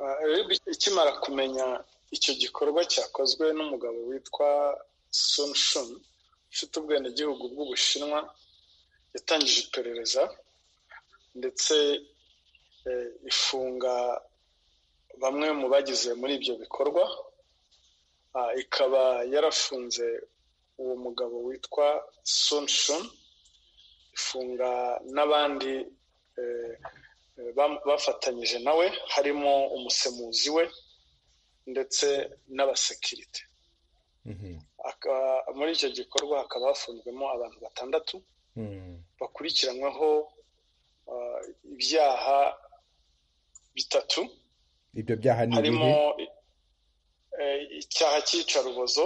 rib ikimara kumenya icyo gikorwa cyakozwe n'umugabo witwa Sun Shun ufite ubwenegihugu bw'ubushinwa yatangije iperereza ndetse ifunga bamwe mu bagize muri ibyo bikorwa ikaba yarafunze uwo mugabo witwa Sun Shun ifunga n'abandi bafatanyije nawe harimo umusemuzi we ndetse n'abasekirite muri icyo gikorwa hakaba hafunzwemo abantu batandatu bakurikiranyweho ibyaha bitatu ibyo byaha ni harimo icyaha cy'iyicarubozo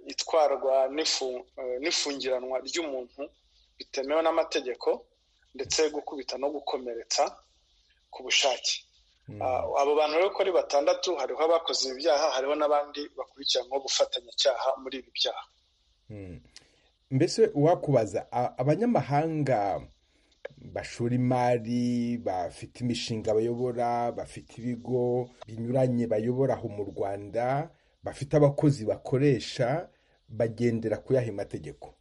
itwarwa n'ifungiranwa ry'umuntu bitemewe n'amategeko ndetse gukubita no gukomeretsa ku bushake abo bantu rero uko ari batandatu hariho abakoze ibi byaha hariho n'abandi bakurikiranyweho gufatanyacyaha muri ibi byaha mbese uwakubaza abanyamahanga bashora imari bafite imishinga bayobora bafite ibigo binyuranye bayobora aho mu rwanda bafite abakozi bakoresha bagendera kuyaha amategeko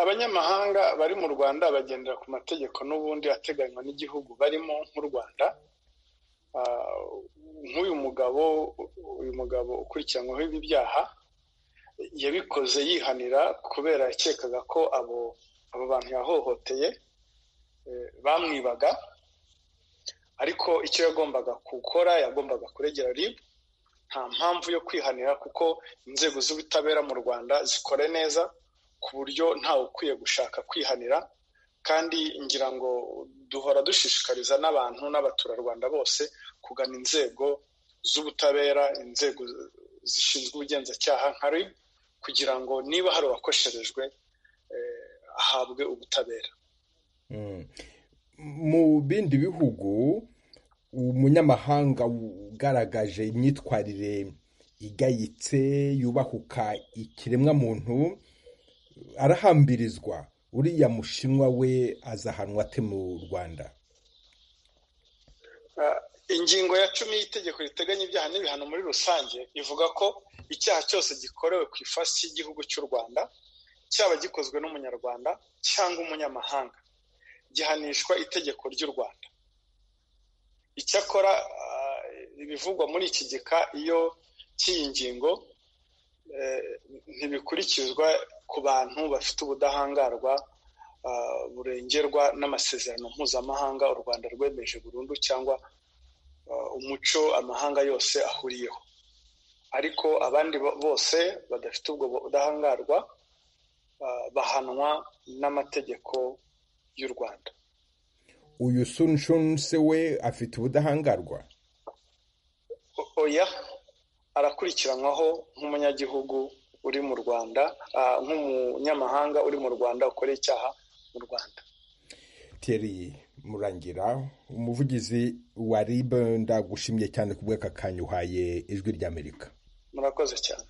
abanyamahanga bari mu rwanda bagendera ku mategeko n'ubundi ateganywa n'igihugu barimo nk'u rwanda nk'uyu mugabo uyu mugabo ukurikiranyweho ibi byaha yabikoze yihanira kubera yakekaga ko abo abo bantu yahohoteye bamwibaga ariko icyo yagombaga gukora yagombaga kuregera rib nta mpamvu yo kwihanira kuko inzego z'ubutabera mu rwanda zikora neza ku buryo ntawe ukwiye gushaka kwihanira kandi ngira ngo duhora dushishikariza n'abantu n'abaturarwanda bose kugana inzego z'ubutabera inzego zishinzwe ubugenzacyaha nka rib kugira ngo niba hari uwakosherejwe ahabwe ubutabera mu bindi bihugu umunyamahanga ugaragaje imyitwarire igayitse yubahuka ikiremwa muntu arahambirizwa uriya mushinwa we azahanwa ate mu rwanda ingingo ya cumi y'itegeko riteganya ibyaha n'ibihano muri rusange ivuga ko icyaha cyose gikorewe ku ifasi y'igihugu cy'u rwanda cyaba gikozwe n'umunyarwanda cyangwa umunyamahanga gihanishwa itegeko ry'u rwanda icyakora ibivugwa muri iki gika iyo cy'iyi ngingo ntibikurikizwa ku bantu bafite ubudahangarwa burengerwa n'amasezerano mpuzamahanga u rwanda rwemeje burundu cyangwa umuco amahanga yose ahuriyeho ariko abandi bose badafite ubwo budahangarwa bahanwa n'amategeko y'u rwanda uyu sunshunse we afite ubudahangarwa oya arakurikiranwaho nk'umunyagihugu uri mu rwanda nk'umunyamahanga uri mu rwanda ukora icyaha mu rwanda teri murangira umuvugizi wa ribe ndagushimye cyane ku bw'aka kanya uhaye ijwi ry'amerika murakoze cyane